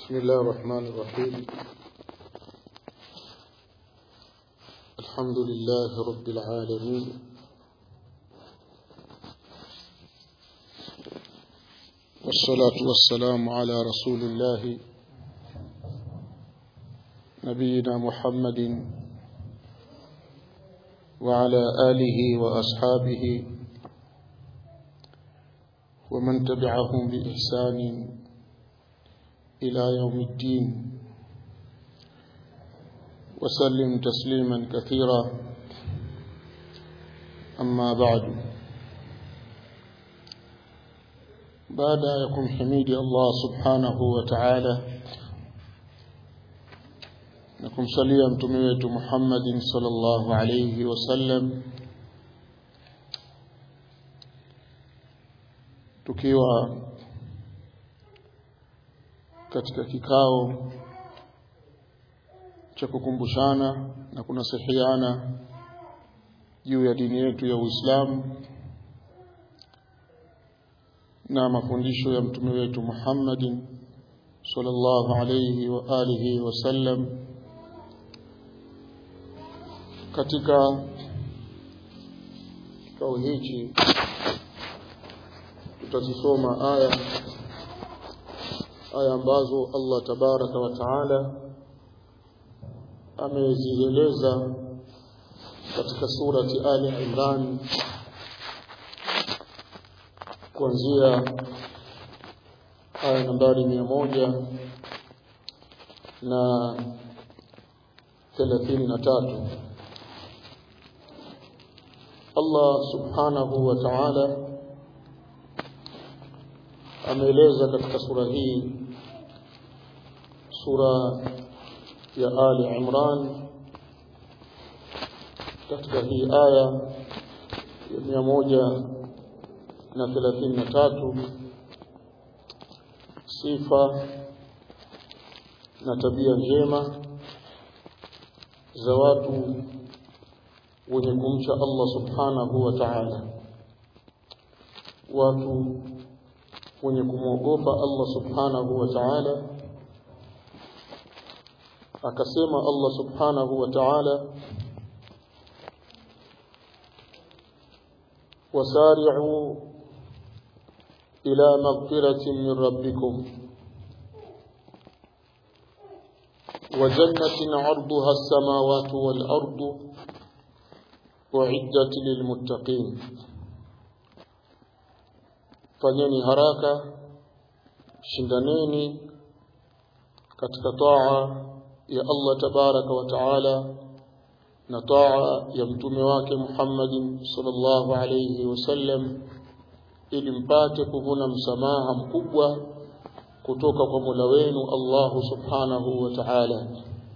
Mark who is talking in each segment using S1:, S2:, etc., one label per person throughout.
S1: بسم الله الرحمن الرحيم الحمد لله رب العالمين والصلاة والسلام على رسول الله نبينا محمد وعلى آله وأصحابه ومن تبعهم بإحسان إلى يوم الدين وسلم تسليما كثيرا أما بعد بعد يكون حميد الله سبحانه وتعالى نكم صليا متميت محمد صلى الله عليه وسلم tukiwa katika kikao cha kukumbushana na kunasihiana juu ya dini yetu ya Uislamu na mafundisho ya mtume wetu Muhammadin sallallahu alayhi wa alihi wasallam katika kikao hichi tutazisoma aya aya ambazo Allah tabaraka wa taala amezieleza katika surati Ali Imran kuanzia aya nambari mia moja na thelathini na tatu Allah subhanahu wa ta'ala ameeleza katika sura hii sura ya Ali Imran katika hii aya ya mia moja na thelathini na tatu sifa na tabia njema za watu wenye kumcha Allah subhanahu wa ta'ala watu wenye kumwogopa Allah subhanahu wa ta'ala akasema Allah subhanahu wa ta'ala wasari'u ila maghfiratin min rabbikum وجنة عرضها السماوات والأرض أعدت للمتقين fanyeni haraka shindaneni katika taa ya Allah tabaraka wa taala na taa ya mtume wake Muhammadin sallallahu alayhi wasallam ili mpate kuvuna msamaha mkubwa kutoka kwa Mola wenu Allah subhanahu wa ta'ala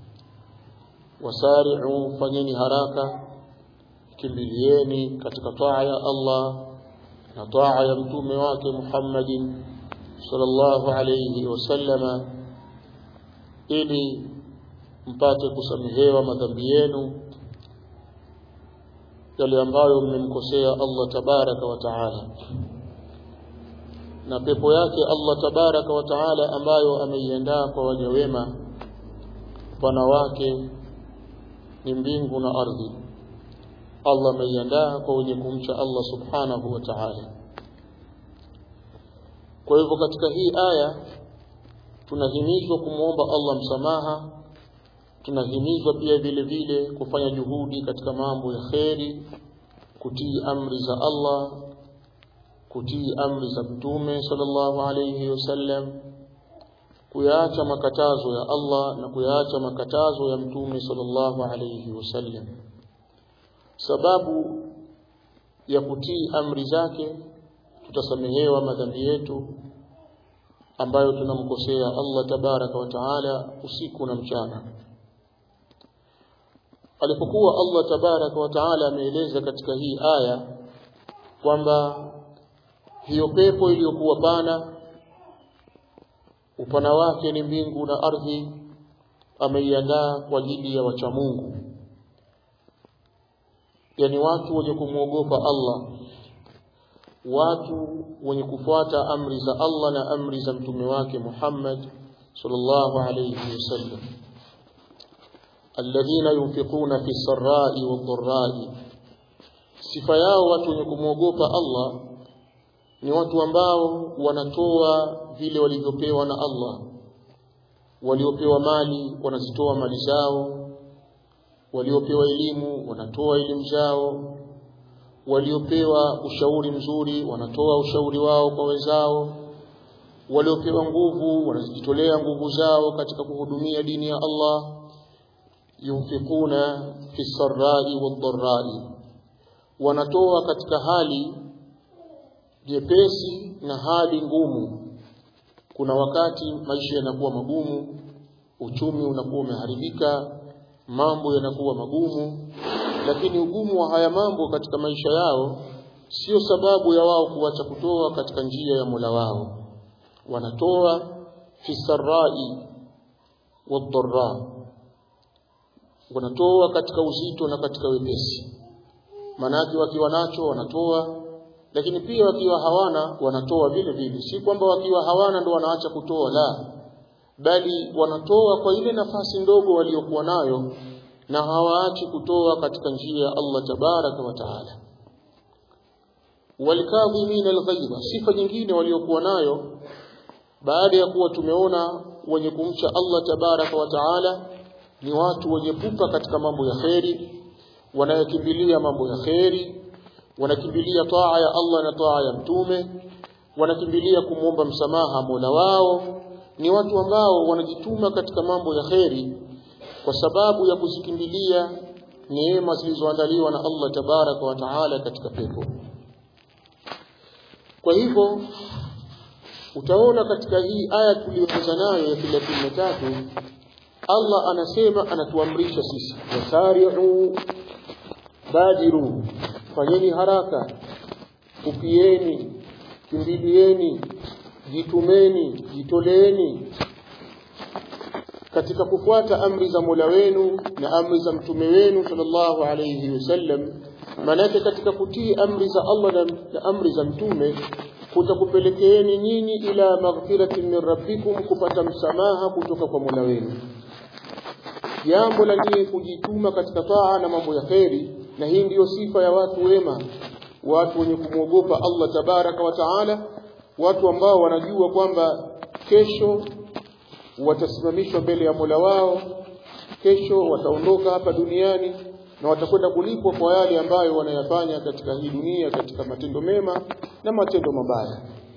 S1: wasari'u fanyeni haraka kimbilieni katika taa ya Allah na taa ya mtume wake Muhammadin sallallahu alayhi wasallama ili mpate kusamehewa madhambi yenu yale ambayo mmemkosea Allah tabaraka wa taala na pepo yake Allah tabaraka wa taala ambayo ameiandaa kwa waja wema pana wake ni mbingu na ardhi Allah ameiandaa kwa wenye kumcha Allah subhanahu wa ta'ala kwa hivyo katika hii aya tunahimizwa kumwomba Allah msamaha tunahimizwa pia vile vile kufanya juhudi katika mambo ya kheri kutii amri za Allah kutii amri za mtume sallallahu alayhi wasallam kuyaacha makatazo ya Allah na kuyaacha makatazo ya mtume sallallahu alayhi wasallam sababu ya kutii amri zake tutasamehewa madhambi yetu ambayo tunamkosea Allah tabaraka wa taala usiku na mchana alipokuwa Allah tabaraka wa taala ameeleza katika hii aya kwamba hiyo pepo iliyokuwa pana upana wake ni mbingu na ardhi ameiandaa kwa ajili ya wacha Mungu yani watu wenye kumwogopa Allah watu wenye kufuata amri za Allah na amri za mtume wake Muhammad sallallahu alayhi wasallam alladhina yunfiquna fi sarra'i wadh-dharra'i sifa yao watu wenye kumwogopa Allah ni watu ambao wanatoa vile walivyopewa na Allah waliopewa mali wanazitoa mali zao waliopewa elimu wanatoa elimu zao waliopewa ushauri mzuri wanatoa ushauri wao kwa wenzao waliopewa nguvu wanazijitolea nguvu zao katika kuhudumia dini ya Allah yunfikuna fi sarrai wadh-dharrai wanatoa katika hali jepesi na hali ngumu kuna wakati maisha yanakuwa magumu uchumi unakuwa umeharibika mambo yanakuwa magumu lakini ugumu wa haya mambo katika maisha yao sio sababu ya wao kuacha kutoa katika njia ya Mola wao wanatoa fi sarrai wadh-dharra wanatoa katika uzito na katika wepesi manake wakiwa nacho wanatoa lakini pia wakiwa hawana wanatoa vile vile si kwamba wakiwa hawana ndo wanaacha kutoa la bali wanatoa kwa ile nafasi ndogo waliokuwa nayo na hawaachi kutoa katika njia ya Allah tabaraka wa taala walikadhimin alghayba sifa nyingine waliokuwa nayo baada ya kuwa tumeona wenye kumcha Allah tabaraka wa taala ni watu wenye pupa katika mambo ya kheri wanayokimbilia mambo ya kheri wanakimbilia taa ya Allah na taa ya mtume wanakimbilia kumwomba msamaha Mola wao ni watu ambao wanajituma katika mambo ya kheri kwa sababu ya kuzikimbilia neema zilizoandaliwa na Allah tabaraka wa taala katika pepo kwa hivyo utaona katika hii aya tuliyoanza nayo ya 33 Allah anasema anatuamrisha sisi wasari'u badiru fanyeni haraka upieni kimbilieni jitumeni jitoleeni katika kufuata amri za Mola wenu na amri za mtume wenu sallallahu alayhi wasallam manake katika kutii amri za Allah na, na amri za mtume kutakupelekeeni nyinyi ila maghfiratin min rabbikum kupata msamaha kutoka kwa Mola wenu jambo la nyinyi kujituma katika taa na mambo ya kheri na hii ndiyo sifa ya watu wema watu wenye kumwogopa Allah tabaraka wa taala watu ambao wanajua kwamba kesho watasimamishwa mbele ya Mola wao kesho wataondoka hapa duniani na watakwenda kulipwa kwa yale ambayo wanayafanya katika hii dunia katika matendo mema na matendo mabaya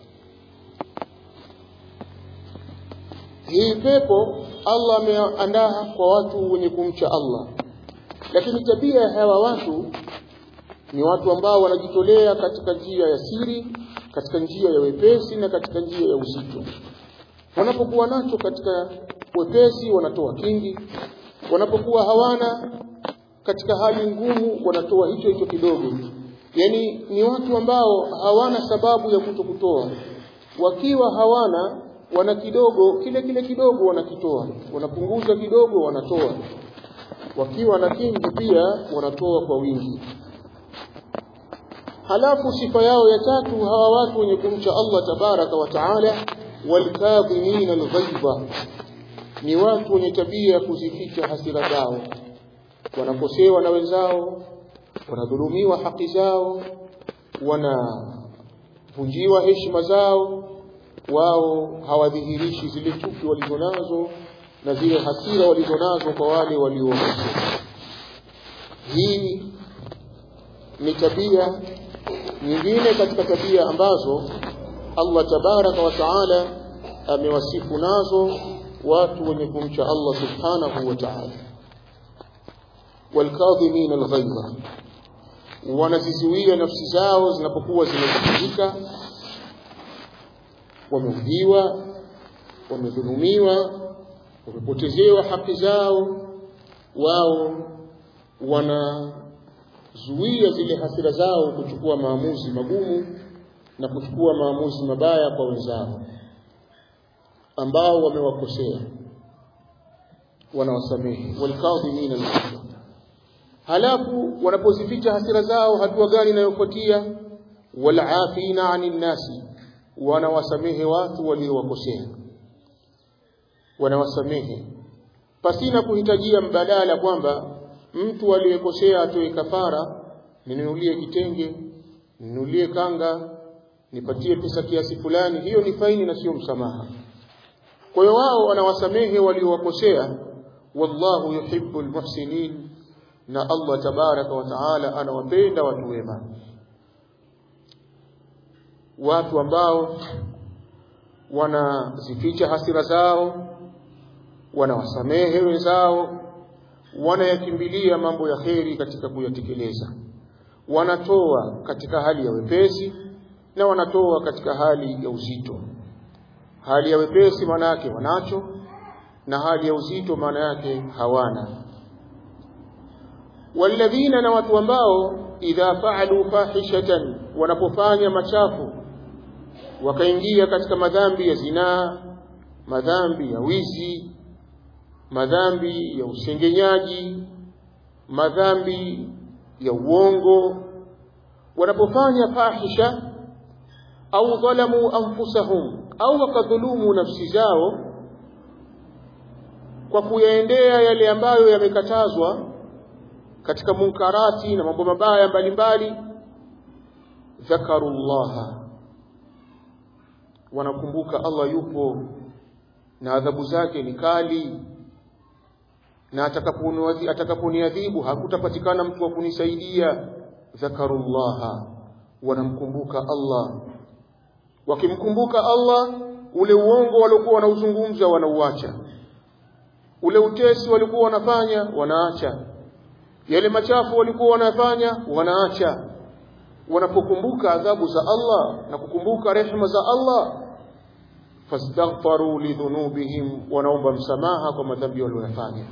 S1: hii pepo Allah ameandaa kwa watu wenye kumcha Allah lakini tabia ya hawa watu ni watu ambao wanajitolea katika njia ya siri katika njia ya wepesi na katika njia ya uzito wanapokuwa nacho katika wepesi wanatoa kingi wanapokuwa hawana katika hali ngumu wanatoa hicho hicho kidogo yani ni watu ambao hawana sababu ya kutokutoa wakiwa hawana wana kidogo kile kile kidogo wanakitoa wanapunguza kidogo wanatoa wakiwa na kingi pia wanatoa kwa wingi halafu sifa yao ya tatu hawa watu wenye kumcha Allah tabaraka wa taala walkadhimin alghaiba ni watu wenye tabia kuzificha hasira zao wanakosewa na wenzao wanadhulumiwa haki zao wanavunjiwa heshima zao wao hawadhihirishi zile chuki walizonazo na zile hasira walizonazo kwa wale walio hii ni tabia nyingine katika tabia ambazo Allah tabaraka wa taala amewasifu nazo watu wenye kumcha Allah subhanahu wa ta'ala walkadhimin alghayza wanazizuia nafsi zao zinapokuwa zimevunjika wameudhiwa wamedhulumiwa wamepotezewa haki zao wao wanazuia zile hasira zao kuchukua maamuzi magumu na kuchukua maamuzi mabaya kwa wenzao ambao wamewakosea wanawasamehe walkadhimina al halafu wanapozificha hasira zao hatua gani inayofuatia walafina anin nasi wanawasamehe watu waliowakosea wanawasamehe pasina kuhitajia mbadala kwamba mtu aliyekosea atoe kafara ninunulie kitenge ninunulie kanga nipatie pesa kiasi fulani hiyo ni faini na sio msamaha kwa hiyo wao wanawasamehe waliowakosea wallahu yuhibbu almuhsinin na Allah tabaraka wa taala anawapenda watu wema watu ambao wanazificha hasira zao wanawasamehe wenzao wanayakimbilia mambo ya kheri katika kuyatekeleza wanatoa katika hali ya wepesi na wanatoa katika hali ya uzito hali ya wepesi maana yake wanacho na hali ya uzito maana yake hawana walladhina na watu ambao idha faalu fahishatan wanapofanya machafu wakaingia katika madhambi ya zinaa madhambi ya wizi madhambi ya usengenyaji madhambi ya uongo wanapofanya fahisha au dhalamu anfusahum au wakadhulumu nafsi zao kwa kuyaendea yale ambayo yamekatazwa katika munkarati na mambo mabaya mbalimbali dhakarullaha wanakumbuka Allah yupo na adhabu zake ni kali na atakaponiadhibu hakutapatikana mtu wa kunisaidia dhakarullaha wanamkumbuka Allah wakimkumbuka Allah ule uongo waliokuwa wanauzungumza wanauacha ule utesi walikuwa wanafanya wanaacha yale machafu walikuwa wanafanya wanaacha wanapokumbuka adhabu za Allah na kukumbuka rehema za Allah fastaghfaru lidhunubihim wanaomba msamaha kwa madhambi waliyofanya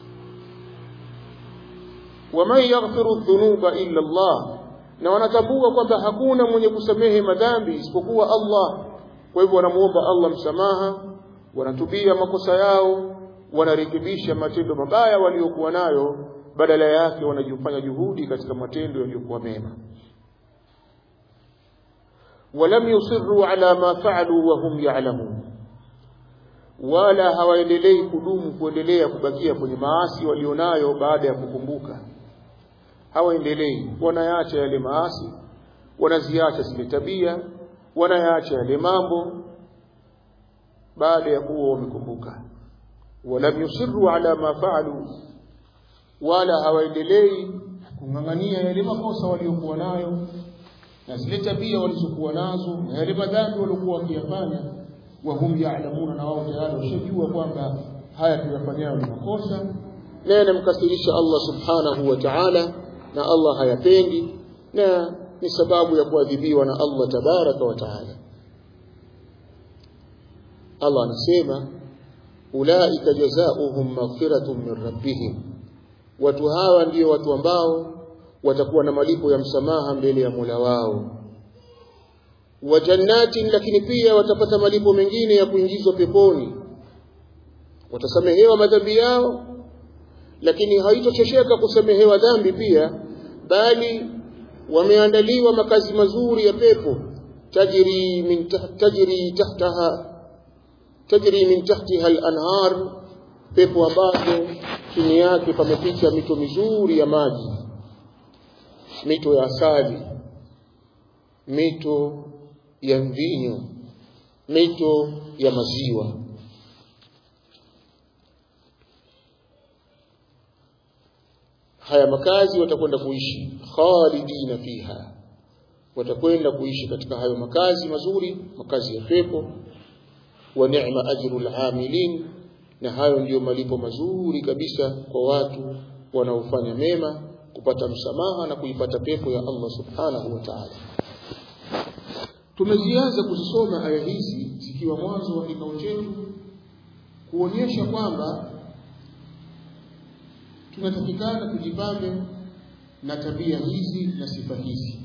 S1: waman yaghfiru dhunuba illa Allah na wanatambua kwamba hakuna mwenye kusamehe madhambi isipokuwa Allah kwa hivyo wanamuomba Allah msamaha wanatubia makosa yao wanarekebisha matendo mabaya waliokuwa nayo badala yake wanajifanya juhudi katika matendo yaliyokuwa mema ولم يصروا على ما فعلوا وهم يعلمون wala hawaendelei kudumu kuendelea kubakia kwenye maasi walionayo baada ya kukumbuka hawaendelei wanayaacha yale maasi wanaziacha zile tabia wanayaacha yale mambo baada ya kuwa wamekumbuka walam yusirru ala ma faalu wala hawaendelei kung'ang'ania yale makosa waliokuwa nayo na zile tabia walizokuwa nazo na yale madhambi waliokuwa wakiyafanya wahum ya'lamuna na wao tayari washajua kwamba haya tuyafanyayo ni makosa na yanamkasirisha Allah subhanahu wa ta'ala na Allah hayapendi na ni sababu ya kuadhibiwa na Allah tabaraka wa ta'ala Allah anasema ulaika jazaohum maghfiratun min rabbihim watu hawa ndio watu ambao watakuwa na malipo ya msamaha mbele ya Mola wao wa jannatin lakini pia watapata malipo mengine ya kuingizwa peponi watasamehewa madhambi yao lakini haitochosheka kusamehewa dhambi pia bali wameandaliwa makazi mazuri ya pepo tajri min tajri tahtaha tajri min tahtiha al-anhar pepo ambazo chini yake pamepita mito mizuri ya maji mito ya asali mito ya mvinyo mito ya maziwa haya makazi watakwenda kuishi khalidina fiha watakwenda kuishi katika hayo makazi mazuri makazi ya pepo wa ni'ma ajrul amilin na hayo ndiyo malipo mazuri kabisa kwa watu wanaofanya mema kupata msamaha na kuipata pepo ya Allah subhanahu wa ta'ala tumezianza kuzisoma aya hizi zikiwa mwanzo wa kikao chetu kuonyesha kwamba tunatakikana tujipambe na tabia hizi na sifa hizi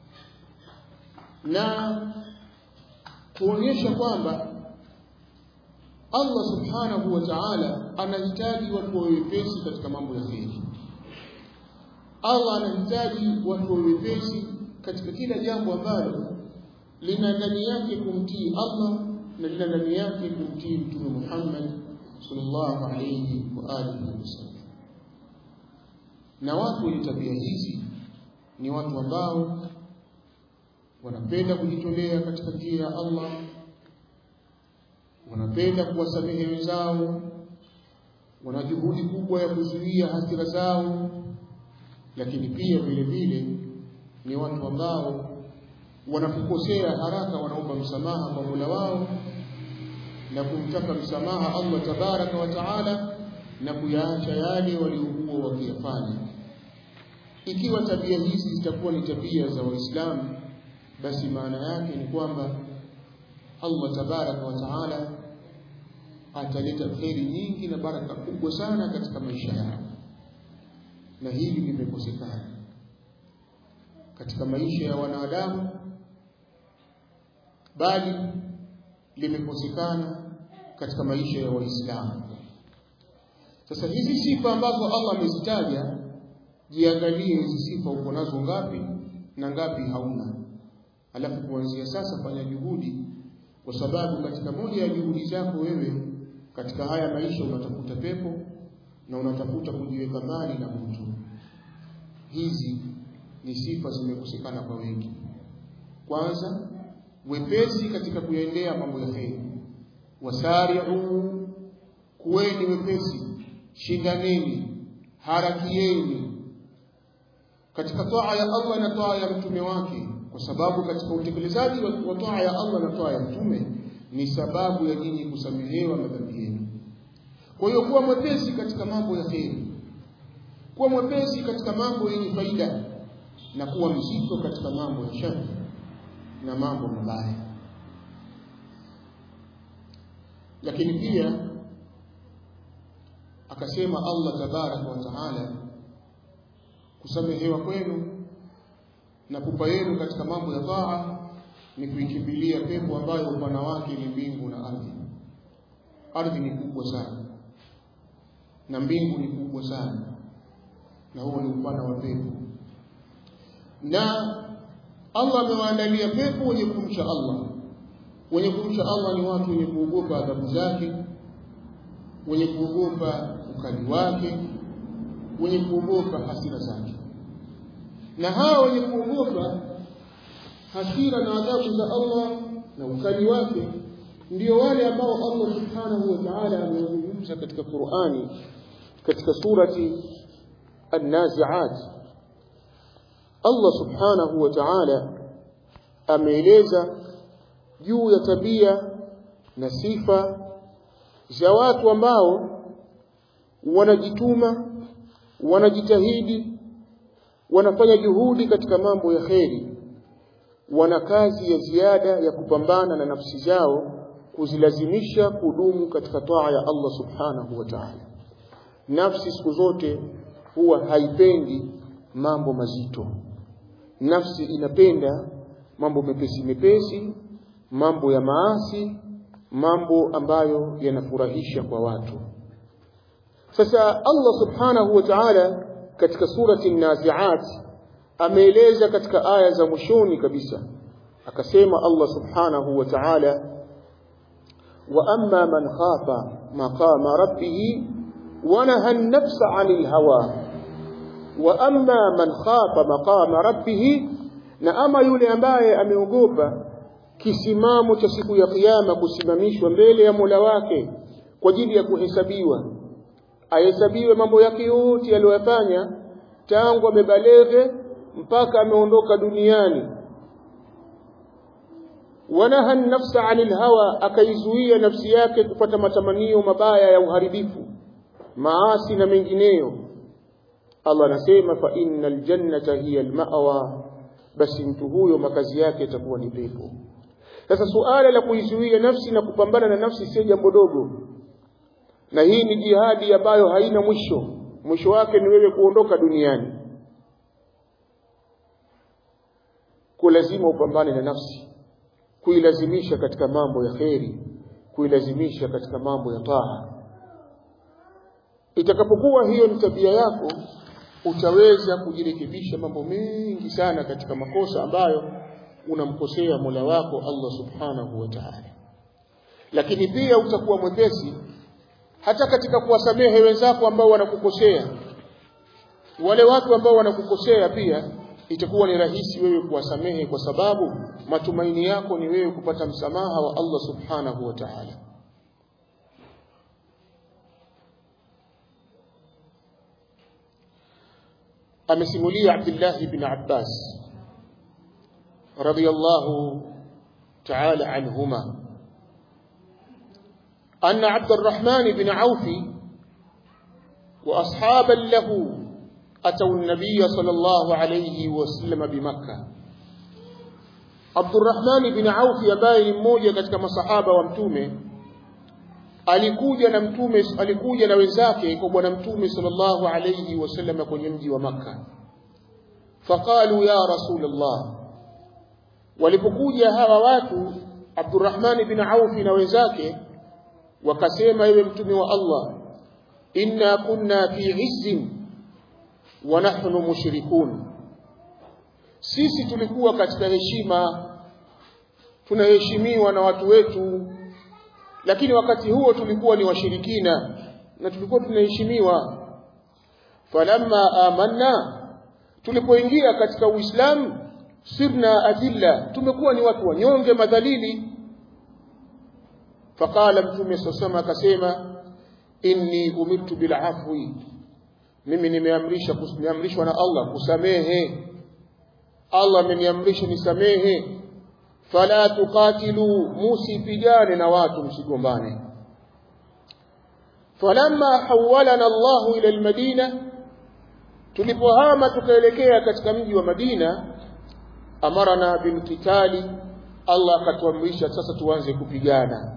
S1: na kuonyesha kwamba Allah subhanahu wa ta'ala anahitaji watu wawe wepesi katika mambo ya kheri. Allah anahitaji watu wawe wepesi katika kila jambo ambalo lina ndani yake kumtii Allah na lina ndani yake kumtii Mtume Muhammad sallallahu alayhi wa alihi wasallam na watu wenye tabia hizi ni watu ambao wanapenda kujitolea katika njia ya Allah wanapenda kuwasamehe wenzao wana juhudi kubwa ya kuzuia hasira zao lakini pia vile vile ni watu ambao wanapokosea haraka wanaomba msamaha kwa Mola wao na kumtaka msamaha Allah tabaraka wa taala na kuyaacha yale waliokuwa wakiyafanya ikiwa tabia hizi zitakuwa ni tabia za waislamu basi maana yake ni kwamba Allah tabaraka wa taala ataleta kheri nyingi na baraka kubwa sana katika maisha yao na hili limekosekana katika maisha ya wanadamu bali limekosekana katika maisha ya waislamu sasa hizi sifa ambazo Allah amezitaja jiangalie hizi sifa uko nazo ngapi na ngapi hauna alafu kuanzia sasa fanya juhudi kwa sababu katika moja ya juhudi zako wewe katika haya maisha unatafuta pepo na unatafuta kujiweka mbali na mtu hizi ni sifa zimekosekana kwa wengi kwanza wepesi katika kuyaendea mambo ya kheri wasari'u kuweni wepesi shindaneni harakieni katika toa ya Allah na toa ya mtume wake kwa sababu katika utekelezaji wa toa ya Allah na toa ya mtume ni sababu ya nyinyi kusamehewa madhambi yenu kwa hiyo kuwa mwepesi katika mambo ya kheri kuwa mwepesi katika mambo yenye faida na kuwa mzito katika mambo ya shari na mambo mabaya lakini pia akasema Allah tabaraka wa taala kusamehewa kwenu na pupa yenu katika mambo ya taa ni kuikimbilia pepo ambayo upana wake ni mbingu na ardhi ardhi ni kubwa sana na mbingu ni kubwa sana na huo ni upana wa pepo na Allah amewaandalia pepo wenye kumcha Allah wenye kumcha Allah ni watu wenye kuogopa adhabu zake wenye kuogopa ukali wake wenye kuogopa hasira zake na hawa wenye kuogopa hasira na adhabu za Allah na ukali wake ndio wale ambao Allah subhanahu wa ta'ala amezungumza katika Qur'ani katika surati An-Nazi'at Allah subhanahu wa ta'ala ameeleza juu ya tabia na sifa za watu ambao wanajituma wanajitahidi wanafanya juhudi katika mambo ya kheri wana kazi ya ziada ya kupambana na nafsi zao kuzilazimisha kudumu katika taa ya Allah subhanahu wa ta'ala nafsi siku zote huwa haipendi mambo mazito nafsi inapenda mambo mepesi mepesi mambo ya maasi mambo ambayo yanafurahisha kwa watu sasa Allah subhanahu wa ta'ala katika surati an-nazi'at ameeleza katika aya za mwishoni kabisa akasema Allah subhanahu wa ta'ala wa amma man khafa maqama rabbih wa naha an-nafsa 'anil hawa wa amma man khafa maqama rabbih na ama yule ambaye ameogopa kisimamo cha siku ya kiyama kusimamishwa mbele ya Mola wake kwa ajili ya kuhesabiwa ahesabiwe mambo yake yote aliyofanya tangu amebalege mpaka ameondoka duniani wanaha nafsa anil hawa akaizuia nafsi yake kupata matamanio mabaya ya uharibifu maasi na mengineyo Allah anasema fa innal jannata hiya almawa basi mtu huyo makazi yake yatakuwa ni pepo sasa suala la kuizuia nafsi na kupambana na nafsi si jambo dogo na hii ni jihadi ambayo haina mwisho mwisho wake ni wewe kuondoka duniani kwa lazima upambane na nafsi kuilazimisha katika mambo ya kheri kuilazimisha katika mambo ya taa itakapokuwa hiyo ni tabia yako utaweza kujirekebisha mambo mengi sana katika makosa ambayo unamkosea Mola wako Allah Subhanahu wa Ta'ala lakini pia utakuwa mwepesi hata katika kuwasamehe wenzako ambao wanakukosea wale watu ambao wanakukosea pia itakuwa ni rahisi wewe kuwasamehe kwa sababu matumaini yako ni wewe kupata msamaha wa Allah subhanahu wa ta'ala amesimulia Abdullah ibn Abbas radiyallahu ta'ala anhuma أن عبد الرحمن بن عوف وأصحابا له أتوا النبي صلى الله عليه وسلم بمكة عبد الرحمن بن عوف ambaye ni mmoja katika masahaba wa mtume alikuja na mtume alikuja na wenzake kwa bwana mtume sallallahu alayhi wasallam kwenye mji wa Makka faqalu ya rasulullah walipokuja hawa watu Abdurrahman bin Auf na wenzake wakasema ewe mtume wa Allah inna kunna fi izzin wa nahnu mushrikun sisi tulikuwa katika heshima tunaheshimiwa na watu wetu lakini wakati huo tulikuwa ni washirikina na tulikuwa tunaheshimiwa falamma amanna tulipoingia katika uislamu sirna adilla tumekuwa ni watu wanyonge madhalili faqala mtume sasama akasema inni umirtu bil afwi mimi nimeamrisha nimeamrishwa na Allah kusamehe Allah ameniamrisha nisamehe fala tuqatilu musipigane na watu msigombane falamma hawalana Allah ila almadina tulipohama tukaelekea katika mji wa Madina amarana bilkitali Allah akatuamrisha sasa tuanze kupigana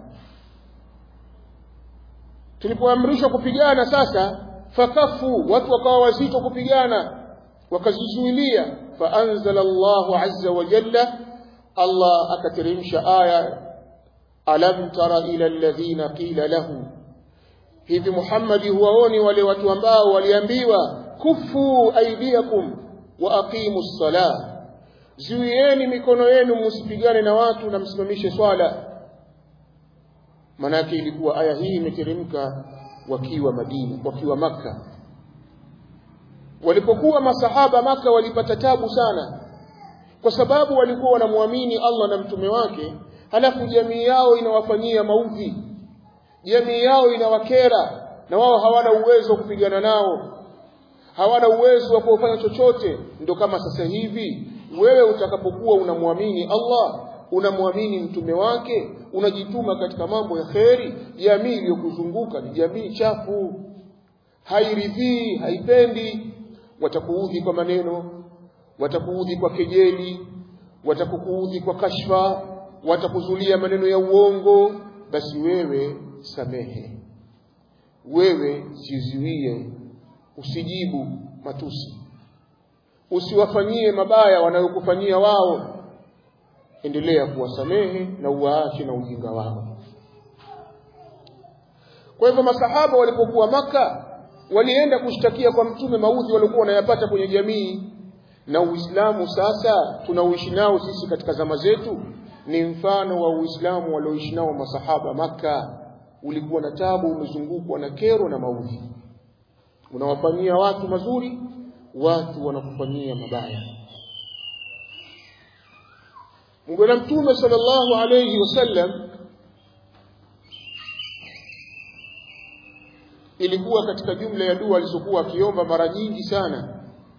S1: tulipoamrishwa kupigana sasa fakafu watu wakawa wazito kupigana wakazizuilia faanzala Allahu azza wa jalla Allah akateremsha aya alam tara ila alladhina qila lahu hivi Muhammadi huwaoni wale watu ambao waliambiwa kufu aidiakum wa aqimus salah zuieni mikono yenu msipigane na watu na msimamishe swala manake ilikuwa aya hii imeteremka wakiwa Madina wakiwa maka walipokuwa masahaba maka walipata tabu sana kwa sababu walikuwa wanamwamini Allah na mtume wake halafu jamii yao inawafanyia maudhi jamii yao inawakera na wao hawana uwezo wa kupigana nao hawana uwezo wa kufanya chochote ndio kama sasa hivi wewe utakapokuwa unamwamini Allah unamwamini mtume wake unajituma katika mambo ya kheri jamii iliyokuzunguka ni jamii chafu hairidhii haipendi watakuudhi kwa maneno watakuudhi kwa kejeli watakukuudhi kwa kashfa watakuzulia maneno ya uongo basi wewe samehe wewe jizuie usijibu matusi usiwafanyie mabaya wanayokufanyia wao endelea kuwasamehe na uwaache na ujinga wao kwa hivyo masahaba walipokuwa maka walienda kushtakia kwa mtume maudhi waliokuwa wanayapata kwenye jamii na uislamu sasa tunauishi nao sisi katika zama zetu ni mfano wa uislamu walioishi nao masahaba maka ulikuwa na tabu umezungukwa na kero na maudhi unawafanyia watu mazuri watu wanakufanyia mabaya Bwana Mtume sallallahu alayhi wasallam ilikuwa katika jumla ya dua alizokuwa akiomba mara nyingi sana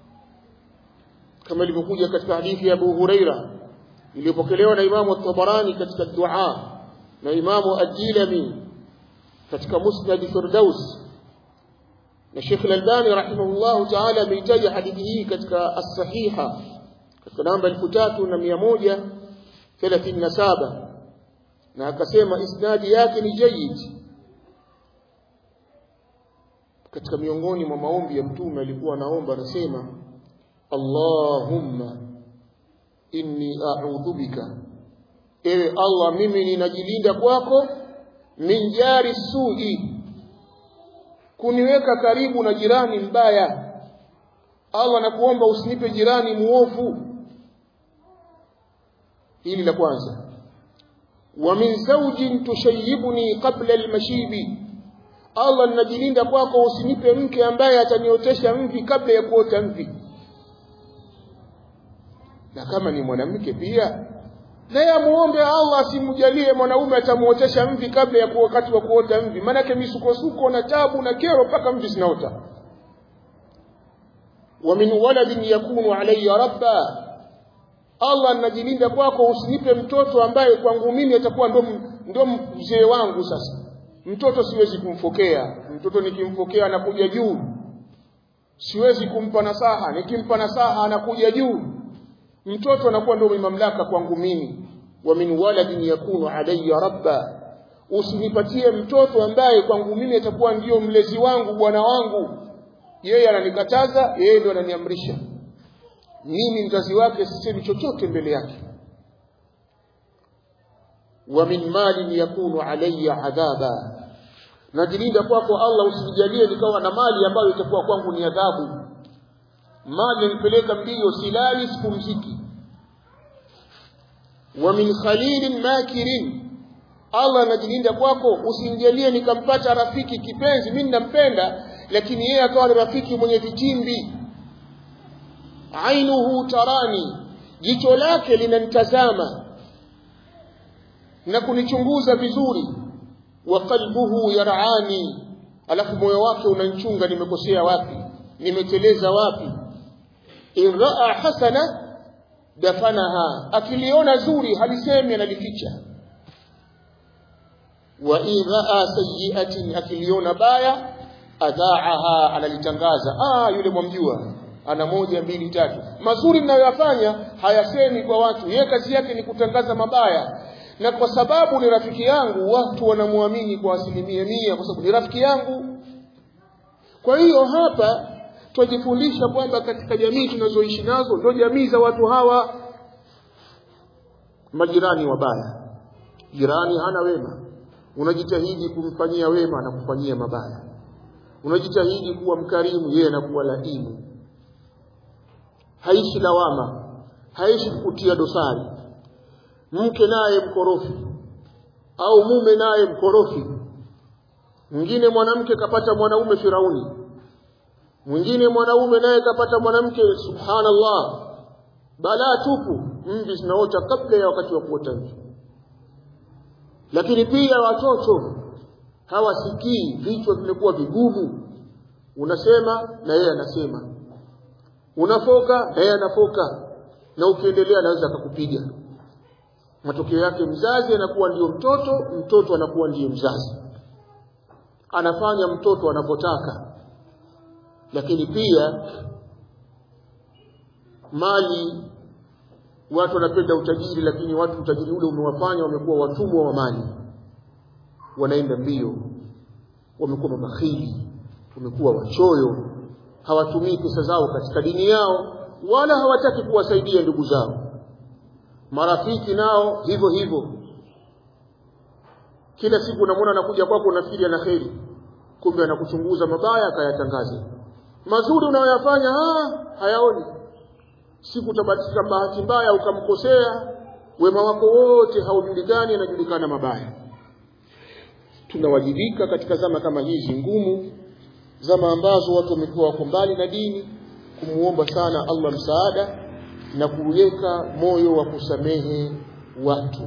S1: kama ilivyokuja katika hadithi ya Abu Huraira iliyopokelewa na Imamu At-Tabarani katika dua na Imamu Ad-Dilami katika Musnad Firdaus na Sheikh Al-Albani rahimahullahu ta'ala ameitaja hadithi hii katika as-sahiha katika namba 3137 na akasema isnadi yake ni jayyid katika miongoni mwa maombi ya mtume alikuwa anaomba anasema Allahumma inni a'udhu bika ewe Allah mimi ninajilinda kwako min jari su'i kuniweka karibu na jirani mbaya Allah nakuomba usinipe jirani muovu hili la kwanza wa min zawjin tushayyibuni qabla almashibi
S2: Allah ninajilinda kwako usinipe mke ambaye ataniotesha mvi kabla ya kuota mvi na kama ni mwanamke pia naye amuombe Allah asimjalie mwanaume atamuotesha mvi kabla ya wakati wa kuota mvi maanake misukosuko na tabu na kero mpaka mvi zinaota wa min waladin yakunu alayya rabba Allah najilinda kwako usinipe mtoto ambaye kwangu mimi atakuwa ndo ndo mzee wangu sasa mtoto siwezi kumfokea mtoto nikimfokea anakuja juu siwezi kumpa nasaha nikimpa nasaha anakuja juu mtoto anakuwa ndio mamlaka kwangu mimi wa min waladin yakunu alayya rabba usinipatie mtoto ambaye kwangu mimi atakuwa ndio mlezi wangu bwana wangu yeye ananikataza yeye ndio ananiamrisha mimi mzazi wake sisemi chochote mbele yake wa min malin yakunu alayya adhaba najilinda kwako Allah usinijalie nikawa na mali ambayo itakuwa kwangu ni adhabu mali nipeleka mbio silali sipumziki wa min khalilin makirin Allah anajilinda kwako usinijalie nikampata rafiki kipenzi mimi nampenda lakini yeye akawa ni rafiki mwenye vitimbi ainuhu tarani jicho lake linanitazama na kunichunguza vizuri wa qalbuhu yarani alafu moyo wake unanchunga nimekosea wapi nimeteleza wapi in raa hasana dafanaha akiliona zuri halisemi analificha wa in raa sayyi'atin akiliona baya adhaaha analitangaza ah yule mwamjua ana moja mbili tatu mazuri mnayoyafanya hayasemi kwa watu yeye kazi yake ni kutangaza mabaya na kwa sababu ni rafiki yangu watu wanamwamini kwa asilimia mia kwa sababu ni rafiki yangu kwa hiyo hapa twajifundisha kwamba katika jamii tunazoishi nazo ndio jamii za watu hawa majirani wabaya jirani hana wema unajitahidi kumfanyia wema na kufanyia mabaya unajitahidi kuwa mkarimu yeye anakuwa laimu haishi lawama haishi kukutia dosari mke naye mkorofi au mume naye mkorofi mwingine mwanamke kapata mwanaume firauni mwingine mwanaume naye kapata mwanamke subhanallah balaa tupu mvi zinaota kabla ya wakati wa kuota mvi lakini pia watoto hawasikii vichwa vimekuwa vigumu unasema na yeye anasema unafoka na yeye anafoka na ukiendelea anaweza akakupiga matokeo yake mzazi anakuwa ndiyo mtoto mtoto anakuwa ndiyo mzazi anafanya mtoto anapotaka lakini pia mali watu wanapenda utajiri lakini watu utajiri ule umewafanya wamekuwa watumwa wa mali wanaenda mbio wamekuwa mabakhili wamekuwa wachoyo hawatumii pesa zao katika dini yao wala hawataki kuwasaidia ndugu zao marafiki nao hivyo hivyo kila siku unamwona anakuja kwako unafikiri ana kheri kumbe anakuchunguza mabaya akayatangaza mazuri unayoyafanya hayaoni siku utabatika bahati mbaya ukamkosea wema wako wote haujulikani anajulikana mabaya tunawajibika katika zama kama hizi ngumu zama ambazo watu wamekuwa wako mbali na dini kumuomba sana Allah msaada na kuweka moyo wa kusamehe watu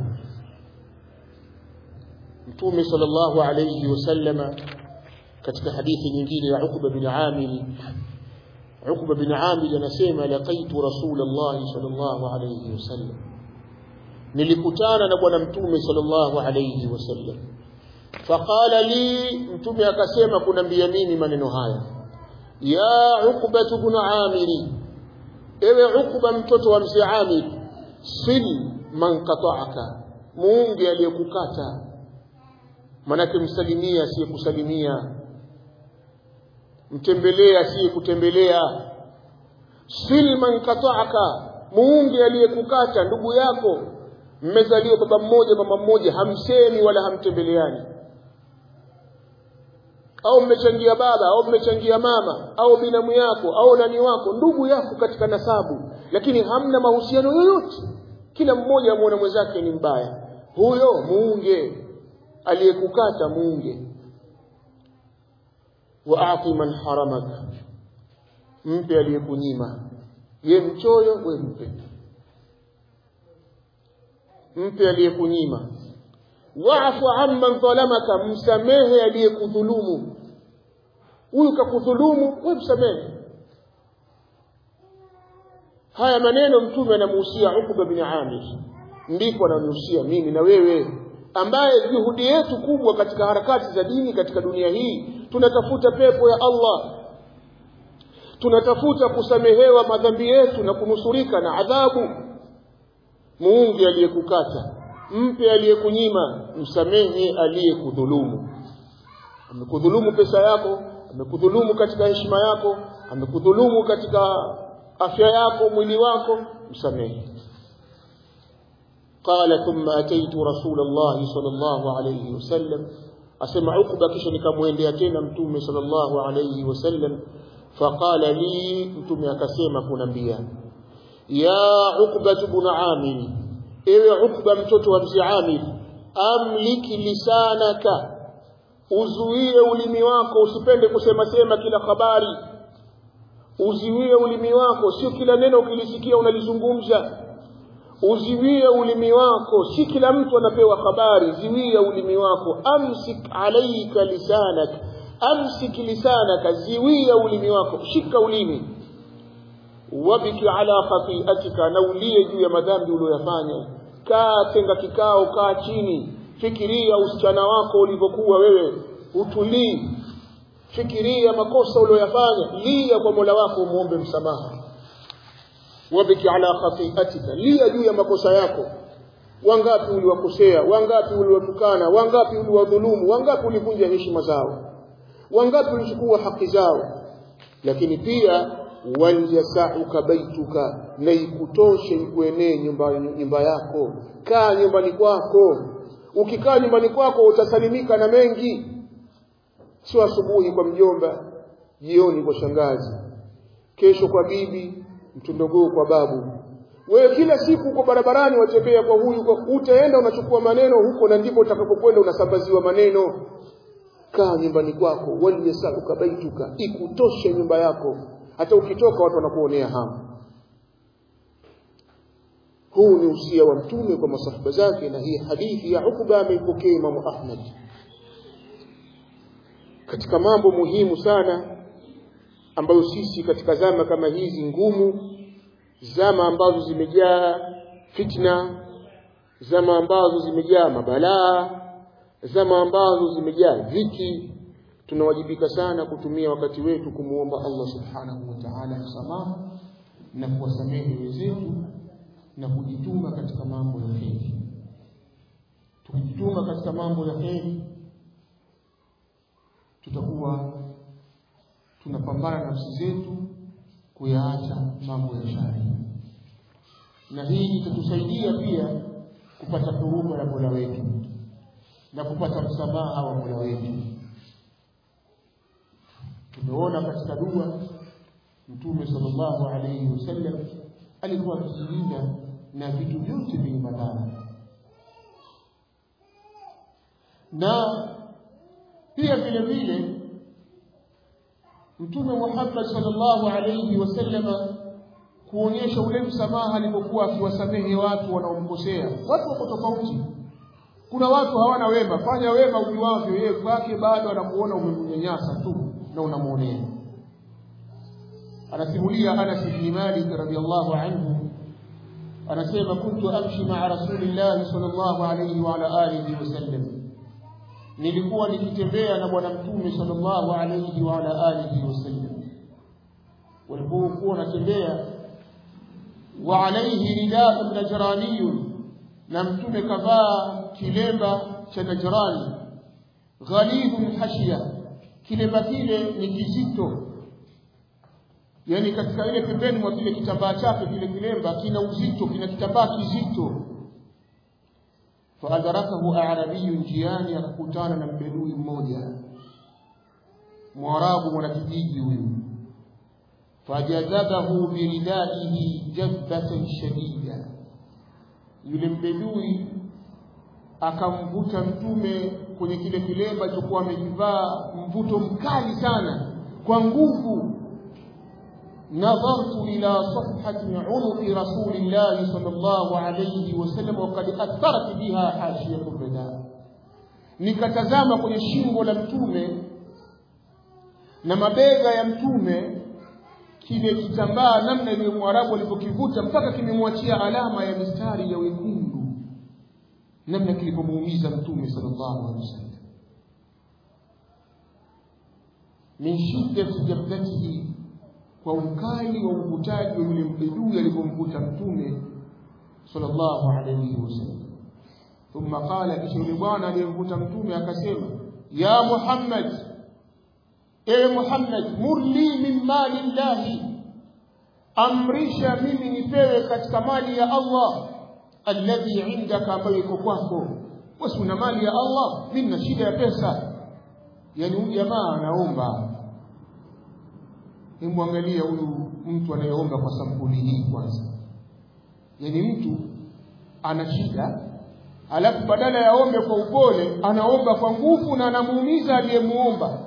S2: Mtume sallallahu alayhi wasallama katika hadithi nyingine ya Uqba bin Amir Uqba bin Amir anasema laqaitu Rasulullah sallallahu alayhi wasallam nilikutana na bwana mtume sallallahu alayhi wasallam faqala li mtume akasema kunambia mimi maneno haya ya Uqba ibn Amir ewe Uqba mtoto wa mzee Amir sil man qata'aka muunge aliyekukata manake msalimia asiyekusalimia mtembelea asiyekutembelea sil man qata'aka muunge aliyekukata ndugu yako mmezaliwa baba mmoja mama mmoja hamsemi wala hamtembeleani au mmechangia baba au mmechangia mama au binamu yako au nani wako ndugu yako katika nasabu lakini hamna mahusiano yoyote kila mmoja amuona mwenzake ni mbaya huyo muunge aliyekukata muunge waati man haramaka mpe aliyekunyima ye mchoyo we mpe mpe aliyekunyima waafu amman dhalamaka msamehe aliyekudhulumu huyu kakudhulumu we msamehe haya maneno mtume anamuhusia Ukba bin Amir ndipo ananihusia mimi na wewe ambaye juhudi yetu kubwa katika harakati za dini katika dunia hii tunatafuta pepo ya Allah tunatafuta kusamehewa madhambi yetu na kunusurika na adhabu muunge aliyekukata mpe aliyekunyima msamehe aliyekudhulumu amekudhulumu pesa yako amekudhulumu katika heshima yako amekudhulumu katika afya yako mwili wako msamehe قال ثم أتيت رسول الله صلى الله عليه وسلم أسمع عقبة كش نكموين تena mtume صلى الله عليه وسلم فقال لي mtume akasema kunambia ya Uqba ibn Amir ewe Uqba mtoto wa mzee Amir amliki lisanaka uzuie ulimi wako usipende kusema sema kila habari uziwie ulimi wako sio kila neno ukilisikia unalizungumza uziwie ulimi wako si kila mtu anapewa habari ziwia ulimi wako amsik alaika lisanak amsik lisanaka ziwia ulimi wako shika ulimi wabiki ala khatiatika na ulie juu ya madhambi uliyoyafanya kaa tenga kikao kaa chini fikiria usichana wako ulivyokuwa wewe utulii fikiria makosa uliyoyafanya lia kwa Mola wako umuombe msamaha wabiki ala khatiatika lia juu ya makosa yako wangapi uliwakosea wangapi uliwatukana wangapi uliwadhulumu wangapi ulivunja heshima zao wangapi ulichukua haki zao lakini pia walyasauka baituka na ikutoshe ikuenee nyumba, nyumba yako kaa nyumbani kwako ukikaa nyumbani kwako utasalimika na mengi sio asubuhi kwa mjomba jioni kwa shangazi kesho kwa bibi mtundogoo kwa babu wewe kila siku uko barabarani watembea kwa huyu kwa utaenda unachukua maneno huko na ndipo utakapokwenda unasambaziwa maneno kaa nyumbani kwako waliyasaluka baituka ikutoshe nyumba yako hata ukitoka watu wanakuonea hamu huu ni usia wa mtume kwa masahaba zake na hii hadithi ya Ukba ameipokea Imamu Ahmad katika mambo muhimu sana ambayo sisi katika zama kama hizi ngumu zama ambazo zimejaa fitna zama ambazo zimejaa mabalaa zama ambazo zimejaa dhiki tunawajibika sana kutumia wakati wetu kumuomba Allah subhanahu wa ta'ala msamaha na kuwasamehe wenzetu na kujituma katika mambo ya heri tukijituma katika mambo ya heri tutakuwa tunapambana nafsi zetu kuyaacha mambo ya shari na hii itatusaidia pia kupata huruma ya Mola wetu na kupata msamaha wa Mola wetu tumeona katika dua Mtume sallallahu alayhi wasallam alikuwa akijilinda na vitu vyote vyenye madhara na pia vile vile Mtume Muhammad sallallahu alayhi wasallama kuonyesha ule msamaha alipokuwa akiwasamehe watu wanaomkosea. Watu wako tofauti. Kuna watu hawana wema, fanya wema ujuavyo, yeye kwake bado anakuona umemnyanyasa tu na unamuonea. Anasimulia Anas bin Malik radhiyallahu anhu anasema kuntu amshi ma'a Rasulillah sallallahu alayhi wa ala alihi wasallam nilikuwa nikitembea na bwana mtume sallallahu alayhi wa ala alihi wasallam walipokuwa wanatembea wa alayhi rida'un najraniyun na mtume kavaa kilemba cha najrani ghalidun hashia kilemba kile ni kizito yani katika ile pembeni mwa kile kitambaa chake kile kilemba kina uzito kina kitambaa kizito faadarakahu arabiyun jiani akakutana na mbedui mmoja mwarabu mwanakijiji huyu fajadhabahu biridaihi jadbatan shadida yule mbedui akamvuta mtume kwenye kile kilemba alichokuwa amekivaa mvuto mkali sana kwa nguvu نظرت إلى صفحة عنق رسول الله صلى الله عليه وسلم وقد أثرت بها حاشية الرداء nikatazama kwenye shingo la mtume na mabega ya mtume kile kitambaa namna ile mwarabu alipokivuta mpaka kimemwachia alama ya mistari ya wekundu namna kilivyomuumiza mtume sallallahu alaihi wasallam min shiddati jabdatihi kwa ukali wa uvutaji wa yule mbedui alipomvuta mtume sallallahu alayhi wasallam thumma qala kisha yule bwana aliyemvuta mtume akasema ya muhammad ewe muhammad murli min mali llahi amrisha mimi nipewe katika mali ya allah alladhi indaka ambayo iko kwako wasi una mali ya allah mimi na shida ya pesa yani huyu jamaa anaomba hebu angalia huyu mtu anayeomba kwa sampuli hii kwanza yaani mtu ana shida alafu badala ya ombe kwa upole anaomba kwa nguvu na anamuumiza aliyemuomba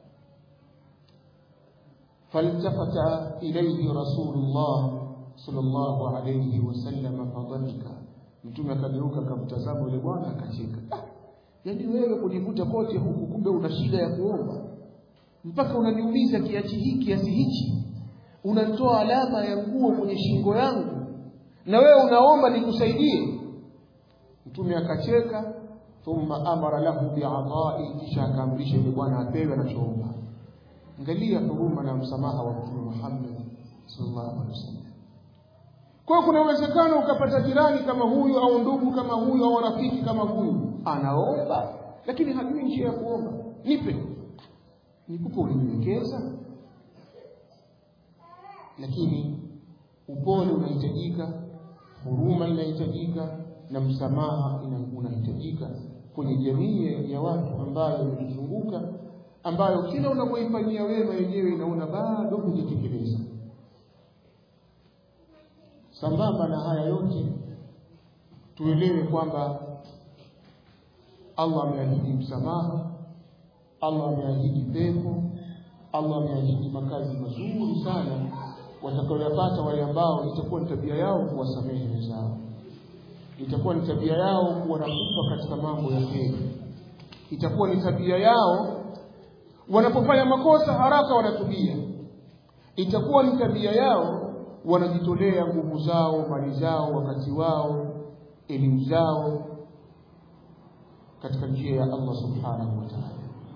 S2: faltafata ilayhi rasulullah sallallahu alayhi wasallam fadhika mtume akageuka akamtazama yule bwana akacheka ah, yaani wewe kujivuta kote huku kumbe una shida ya kuomba mpaka unaniuliza kiasi hiki kiasi hichi unatoa alama ya nguo kwenye shingo yangu na wewe unaomba nikusaidie mtume akacheka thumma amara lahu bi'adha'i kisha akaamrisha yule bwana apewe anachoomba angalia huruma na msamaha wa mtume Muhammad sallallahu alaihi wasallam kwa kuna uwezekano ukapata jirani kama huyu au ndugu kama huyu au rafiki kama huyu anaomba lakini hajui njia ya kuomba nipe nikupe ulinyenyekeza lakini upole unahitajika huruma inahitajika na msamaha unahitajika kwenye jamii ya watu ambayo imetuzunguka ambayo kila unapoifanyia wema yenyewe inaona bado hujatekeleza sambamba na haya yote tuelewe kwamba Allah ameahidi msamaha Allah ameahidi pepo Allah ameahidi makazi mazuri sana watakaoyapata wale ambao itakuwa ni tabia yao kuwasamehe wenzao itakuwa ni tabia yao kuwa na kufa katika mambo ya heri itakuwa ni tabia yao wanapofanya makosa haraka wanatubia itakuwa ni tabia yao wanajitolea nguvu zao mali zao wakati wao elimu zao katika njia ya Allah subhanahu wa ta'ala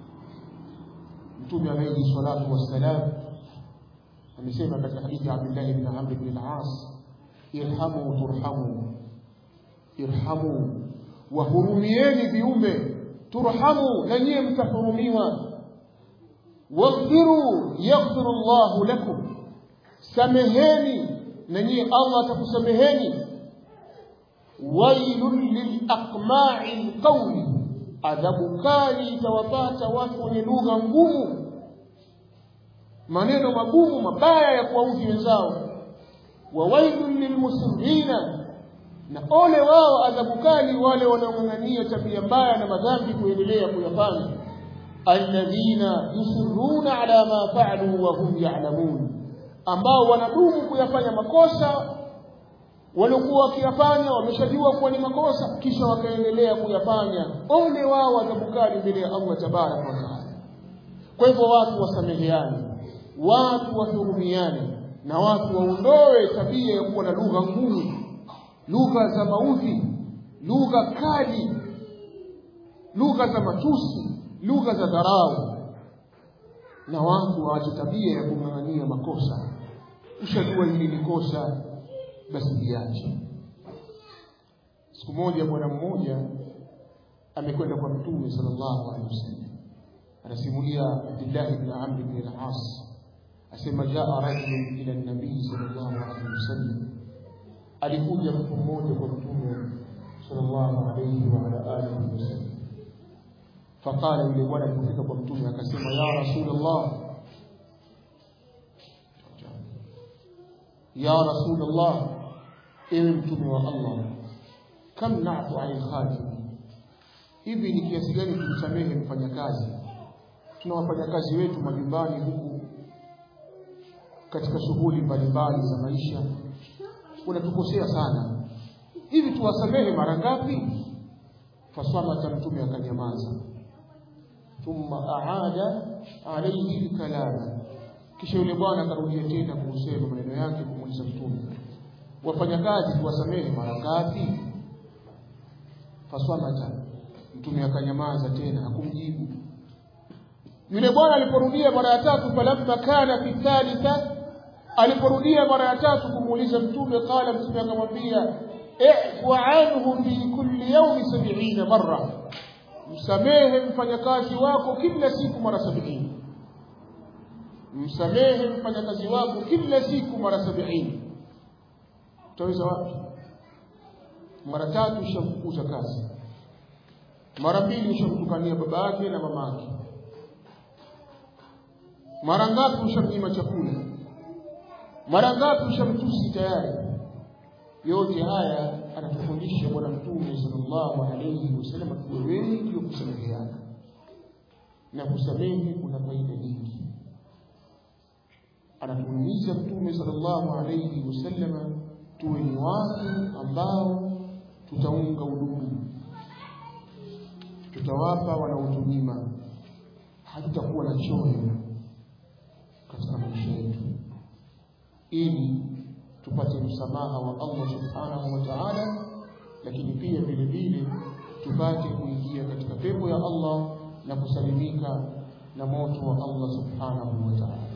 S2: mtume alayhi salatu wassalam amesema katika hadithi ya Abdullah ibn Amr ibn al-As irhamu turhamu irhamu wahurumieni viumbe turhamu na nyie mtahurumiwa waghfiru yaghfiru Allahu lakum sameheni na nyie Allah atakusameheni wailun lilaqma'i alqawli adhabu kali itawapata watu wenye lugha ngumu maneno magumu mabaya ya kuwaudhi wenzao wa wailun lilmusirrina na ole wao adhabu kali wale wanaong'ang'ania tabia mbaya na madhambi kuendelea kuyafanya alladhina yusirruna ala ma fa'alu wa hum ya'lamun ambao wanadumu kuyafanya makosa waliokuwa wakiyafanya wameshajua kuwa ni makosa kisha wakaendelea kuyafanya ole wao adhabu kali mbele ya Allah tabaraka wa taala kwa hivyo watu wasameheane watu wahurumiane na watu waondoe tabia ya kuwa na lugha ngumu lugha za maudhi lugha kali lugha za matusi lugha za dharau na watu waache tabia ya kung'ang'ania makosa ushajua hili ni kosa basi liache siku moja bwana mmoja amekwenda kwa mtume sallallahu alaihi wasallam anasimulia Abdullah ibn Amr ibn al-As asema jaa rajulun ila nabii sallallahu alaihi wasallam alikuja mtu mmoja kwa mtume sallallahu alaihi wa ala alihi wasallam faqala yule bwana alipofika kwa mtume akasema ya rasulullah ya rasulullah ewe mtume wa Allah kam na'tu 'ala al-khatim hivi ni kiasi gani tumsamehe mfanyakazi tuna wafanyakazi wetu majumbani huku katika shughuli mbalimbali za maisha unatukosea sana hivi tuwasamehe mara ngapi faswamata mtume akanyamaza thumma aada alayhi kalama kisha yule bwana akarudia tena kusema maneno yake kumuuliza mtume wafanyakazi tuwasamehe mara ngapi faswamata mtume akanyamaza tena hakumjibu yule bwana aliporudia mara ya tatu falamma kana fi thalitha aliporudia mara ya tatu kumuuliza mtume qala mtume akamwambia i'fu anhu fi kulli yawmi 70 marra msamehe mfanyakazi wako kila siku mara 70 msamehe mfanyakazi wako kila siku mara 70 utaweza wapi mara tatu ushamfukuza kazi mara mbili ushamtukania baba yake na mama yake mara ngapi ushamnyima chakula mara ngapi ushamtusi tayari yote haya anatufundisha bwana mtume sallallahu alayhi wasallam tuwe wengi wa kusameheana na kusamehe kuna faida nyingi anatuhimiza mtume sallallahu alayhi wasallam tuwe ni watu ambao tutaunga udugu tutawapa wanaotunyima hatutakuwa na choyo katika maisha yetu ili tupate msamaha wa Allah subhanahu wa ta'ala lakini pia vile vile tupate kuingia katika pepo ya Allah na kusalimika na moto wa Allah subhanahu wa ta'ala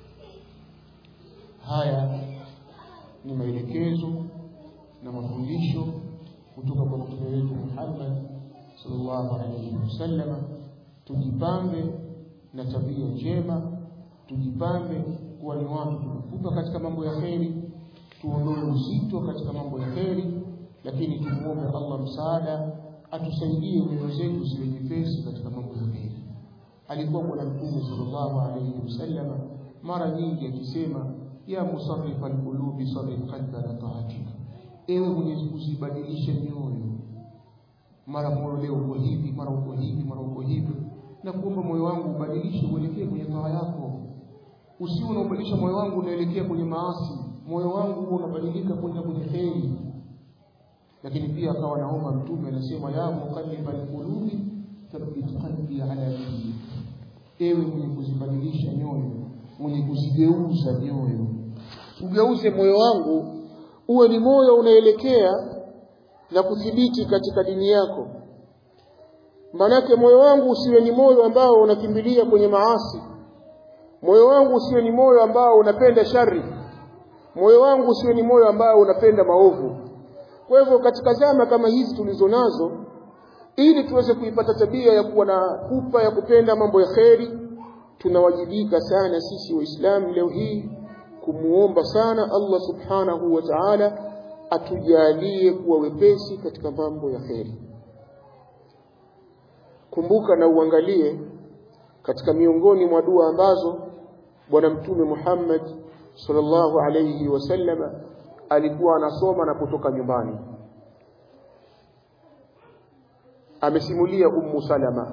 S2: haya ni maelekezo na mafundisho kutoka kwa mtume wetu Muhammad sallallahu alaihi wasallam tujipambe na tabia njema tujipambe kuwa ni watu tukufuka katika mambo ya kheri tuondoe uzito katika mambo ya kheri lakini tumuombe Allah msaada atusaidie nyoyo zetu ziwe nyepesi katika mambo ya kheri alikuwa bwana mtume sallallahu alaihi wasallam mara nyingi akisema ya musarrif alqulubi sarrif qalbana taatika ewe mwenye kuzibadilisha nyoyo mara moyo leo uko hivi mara uko hivi mara uko hivi na kuomba moyo wangu ubadilishe uelekee kwenye taa yako usiwe unaubadilisha moyo wangu unaelekea kwenye maasi moyo wangu huo unabadilika kwenda kwenye kheri lakini pia akawa naomba mtume anasema ya muqallibal qulubi thabbit qalbi ala dinik ewe mwenye kuzibadilisha nyoyo mwenye kuzigeuza nyoyo ugeuze moyo wangu uwe ni moyo unaelekea na kuthibiti katika dini yako manake moyo wangu usiwe ni moyo ambao unakimbilia kwenye maasi moyo wangu usiwe ni moyo ambao unapenda shari moyo wangu usiwe ni moyo ambao unapenda maovu kwa hivyo katika zama kama hizi tulizo nazo ili tuweze kuipata tabia ya kuwa na pupa ya kupenda mambo ya kheri tunawajibika sana sisi waislamu leo hii kumuomba sana Allah subhanahu wa ta'ala atujalie kuwa wepesi katika mambo ya kheri kumbuka na uangalie katika miongoni mwa dua ambazo bwana mtume Muhammad sallallahu alayhi wasallam alikuwa anasoma na kutoka nyumbani amesimulia ummu salama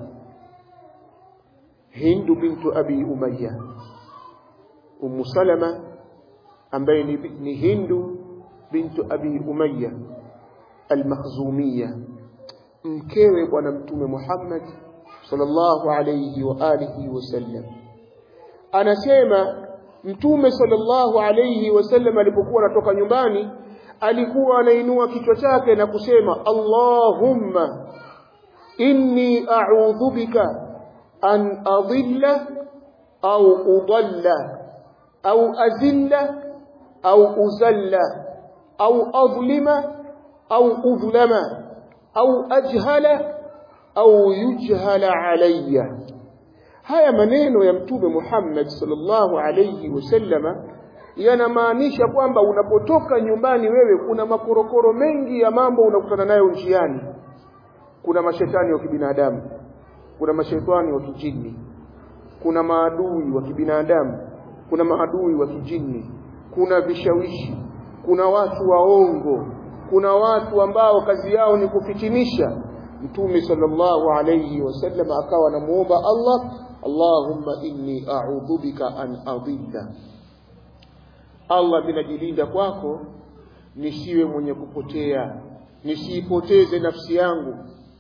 S2: hindu bintu abi umayya ummu salama ambaye ni, ni hindu bintu abi umayya al-makhzumiyya mkewe bwana mtume Muhammad sallallahu alayhi wa alihi wasallam anasema mtume sallallahu alayhi wasallam alipokuwa anatoka nyumbani alikuwa anainua kichwa chake na kusema Allahumma inni a'udhu bika an adilla au udalla au azilla au uzalla au adlima au udhlama au ajhala au yujhala alayya haya maneno ya mtume Muhammad sallallahu alayhi wasallama yanamaanisha kwamba unapotoka nyumbani wewe kuna makorokoro mengi ya mambo unakutana nayo njiani kuna mashetani wa kibinadamu kuna mashetani wa kijini kuna maadui wa kibinadamu kuna maadui wa kijini kuna vishawishi kuna watu waongo kuna watu ambao kazi yao ni kufitinisha mtume sallallahu alayhi wasallam akawa anamuomba Allah Allahumma inni a'udhu bika an adilla Allah ninajilinda kwako nisiwe mwenye kupotea nisiipoteze nafsi yangu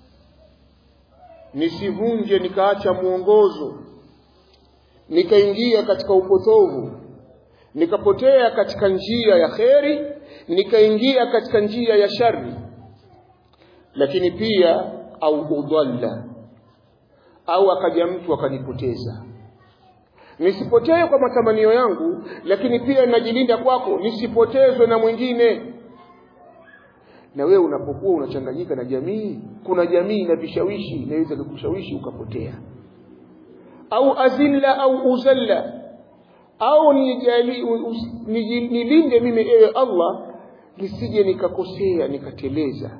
S2: nisivunje nikaacha mwongozo nikaingia katika upotovu nikapotea katika njia ya kheri nikaingia katika njia ya shari lakini pia au udhalla au akaja mtu akanipoteza nisipotee kwa matamanio yangu lakini pia najilinda kwako nisipotezwe na mwingine na wewe unapokuwa unachanganyika na jamii kuna jamii na vishawishi inaweza kukushawishi ukapotea au azilla au uzalla au nijali nilinde mimi ewe Allah nisije nikakosea nikateleza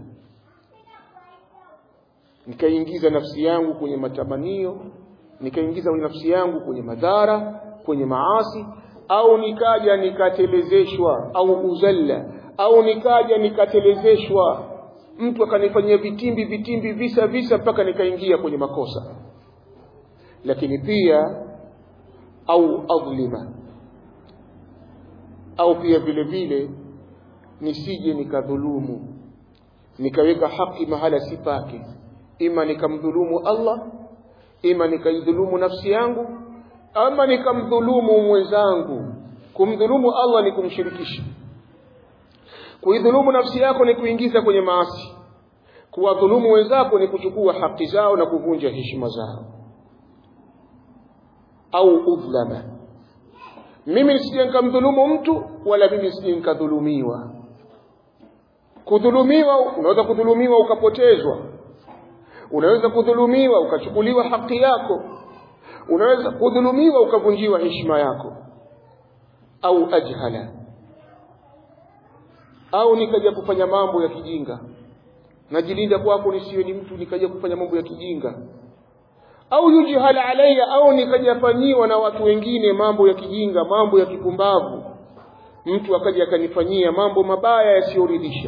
S2: nikaingiza nafsi yangu kwenye matamanio nikaingiza nafsi yangu kwenye madhara kwenye maasi au nikaja nikatelezeshwa au uzalla au nikaja nikatelezeshwa mtu akanifanyia vitimbi vitimbi visa visa mpaka nikaingia kwenye makosa lakini pia au adhlima au pia vile vile nisije nikadhulumu nikaweka haki mahala si pake ima nikamdhulumu Allah ima nikaidhulumu nafsi yangu ama nikamdhulumu mwenzangu kumdhulumu Allah ni kumshirikisha kuidhulumu nafsi yako ni kuingiza kwenye maasi kuwadhulumu wenzako ni kuchukua haki zao na kuvunja heshima zao au udhlama mimi nisije nikamdhulumu mtu wala mimi nisije nikadhulumiwa kudhulumiwa unaweza kudhulumiwa ukapotezwa unaweza kudhulumiwa ukachukuliwa haki yako unaweza kudhulumiwa ukavunjiwa heshima yako au ajhala au nikaja kufanya mambo ya kijinga najilinda kwako nisiwe ni mtu nikaja kufanya mambo ya kijinga au yujhal alayya au nikajafanyiwa na watu wengine mambo ya kijinga mambo ya kipumbavu mtu akaja akanifanyia mambo mabaya yasiyoridhisha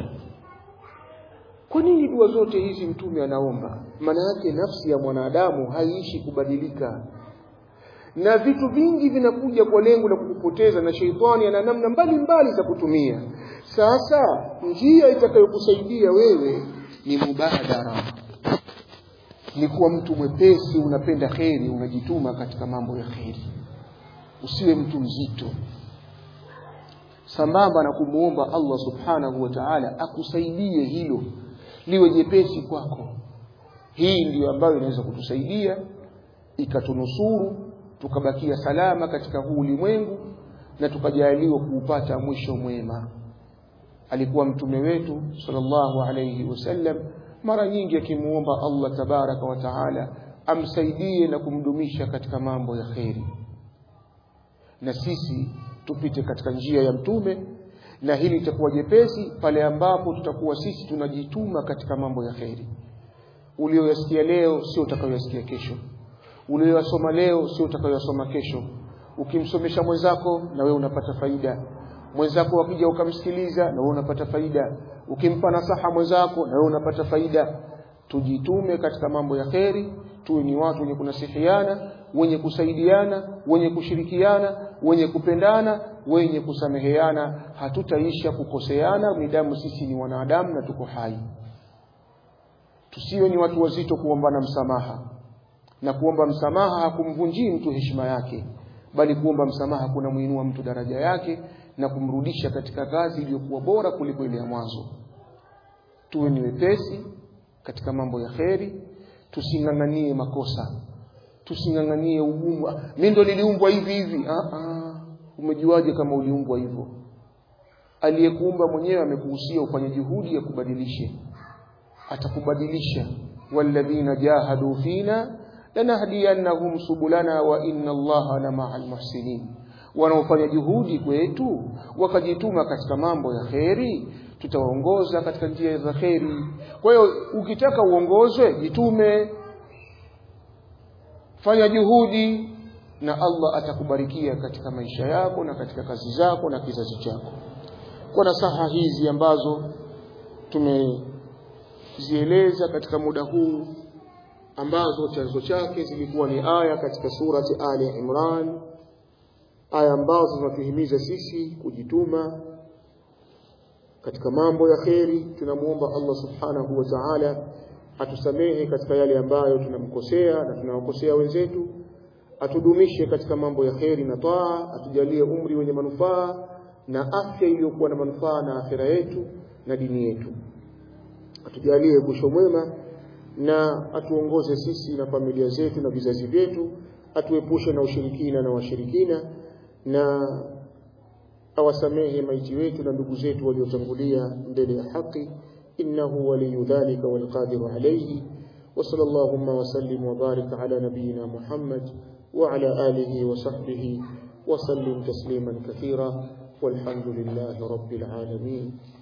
S2: kwa nini dua zote hizi mtume anaomba maana yake nafsi ya mwanadamu haiishi kubadilika na vitu vingi vinakuja kwa lengo la kukupoteza na sheitani ana namna mbalimbali za kutumia sasa njia itakayokusaidia wewe ni mubadara ni kuwa mtu mwepesi unapenda kheri unajituma katika mambo ya kheri usiwe mtu mzito sambamba na kumuomba Allah subhanahu wa ta'ala akusaidie hilo liwe jepesi kwako hii ndiyo ambayo inaweza kutusaidia ikatunusuru tukabakia salama katika huu ulimwengu na tukajaliwa kuupata mwisho mwema alikuwa mtume wetu sallallahu alayhi wasallam mara nyingi akimuomba Allah tabaraka wa taala amsaidie na kumdumisha katika mambo ya kheri na sisi tupite katika njia ya mtume na hili litakuwa jepesi pale ambapo tutakuwa sisi tunajituma katika mambo ya kheri ulioyasikia leo sio utakayoyasikia kesho ulioyasoma leo sio utakayoyasoma kesho ukimsomesha mwenzako na wewe unapata faida mwenzako akija ukamsikiliza na wewe unapata faida ukimpa nasaha mwenzako na wewe unapata faida tujitume katika mambo ya kheri tuwe ni watu wenye kunasihiana wenye kusaidiana wenye kushirikiana wenye kupendana wenye kusameheana hatutaisha kukoseana midamu sisi ni wanadamu na tuko hai tusiwe ni watu wazito kuombana msamaha na kuomba msamaha hakumvunjii mtu heshima yake bali kuomba msamaha kunamuinua mtu daraja yake na kumrudisha katika kazi iliyokuwa bora kuliko ile ya mwanzo tuwe ni wepesi katika mambo ya kheri tusing'ang'anie makosa tusing'ang'anie ugumu mimi ndo niliumbwa hivi hivi ah ah umejuaje kama uliumbwa hivyo aliyekuumba mwenyewe amekuhusia ufanye juhudi ya kubadilishe atakubadilisha walladhina jahadu fina lanahdiyannahum subulana wa inna allaha la ma'al muhsinin wanaofanya juhudi kwetu wakajituma katika mambo ya kheri tutawaongoza katika njia za kheri kwa hiyo ukitaka uongozwe jitume fanya juhudi na Allah atakubarikia katika maisha yako na katika kazi zako na kizazi chako kwa nasaha hizi ambazo kuzieleza katika muda huu ambazo chanzo chake zilikuwa ni aya katika surati Ali Imran aya ambazo zinatuhimiza sisi kujituma katika mambo ya kheri tunamuomba Allah subhanahu wa ta'ala atusamehe katika yale ambayo tunamkosea na tunawakosea wenzetu atudumishe katika mambo ya kheri na taa atujalie umri wenye manufaa na afya iliyokuwa na manufaa na akhira yetu na dini yetu atujalie mwisho mwema na atuongoze sisi na familia zetu na vizazi vyetu atuepushe na ushirikina na washirikina na awasamehe maiti wetu na ndugu zetu waliotangulia mbele ya haki innahu waliyu dhalika walqadiru alayhi وصلى اللهم وسلم وبارك على نبينا محمد وعلى آله وصحبه وسلم تسليما كثيرا والحمد لله رب العالمين